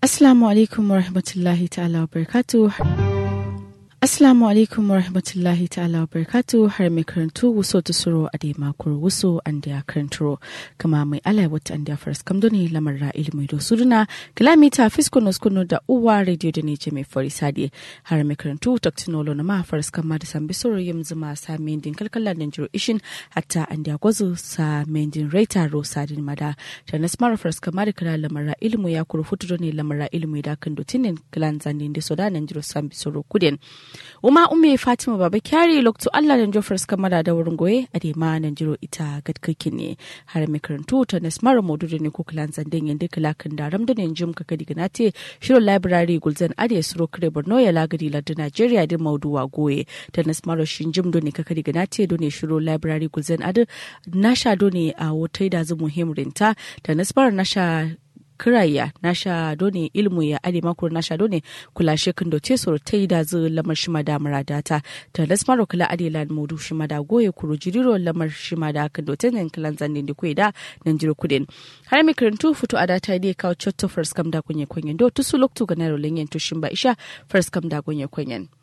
Assalamu alaikum wa rahmatullahi ta'ala wa barakatu. Assalamu alaikum wa rahmatullahi ta'ala wa barakatu har mai karantu wuso ta suro a dai makon wuso an da karanturo kama mai ala wata an da faras kam doni lamar ra ilimi da suduna kilomita fisko kuno da uwa radio da ne mai fari sadi har mai karantu taktinolo na ma faras kam ma da san bisoro yim zuma sa mendin kalkala da jiro ishin hatta an da gwazo sa mendin raita ro sadin mada da na smara faras kam ma da kala lamar ra ilimi ya kuru futu ne lamar ra ilimi da kan dotinin kilan zanin da soda nan jiro san bisoro kudin Uma ume Fatima Baba Kyari lokto Allah da Jofres kamara da wurin goye a dema nan jiro ita gadkakin ne har mai karantu ta Nasmara Modudu ne ko kilan zanden yanda kilakan da ramda ne jim kaka diga na te shirin library gulzan ade suro kare Borno ya lagari lardin Najeriya din mauduwa goye ta Nasmara shin jim do ne kaka diga na te do ne shiro library gulzan ade nasha do ne a wata da zu muhimrinta ta Nasmara nasha kiraya nasha done ilmu ya ade makuru nasha done kula shekin do te soro ta da zu lamar shima da muradata ta lasmaro kula ade lan modu shima da goye kuru jiriro lamar shima da kan do tenen kilan zandin da kuida nan jiro kudin har mi karantu futu ada ta dai kawo chotto first kam da kunye kunyen do tusu loktu ga naro lenyen to shimba isha first kam da kunye kunyen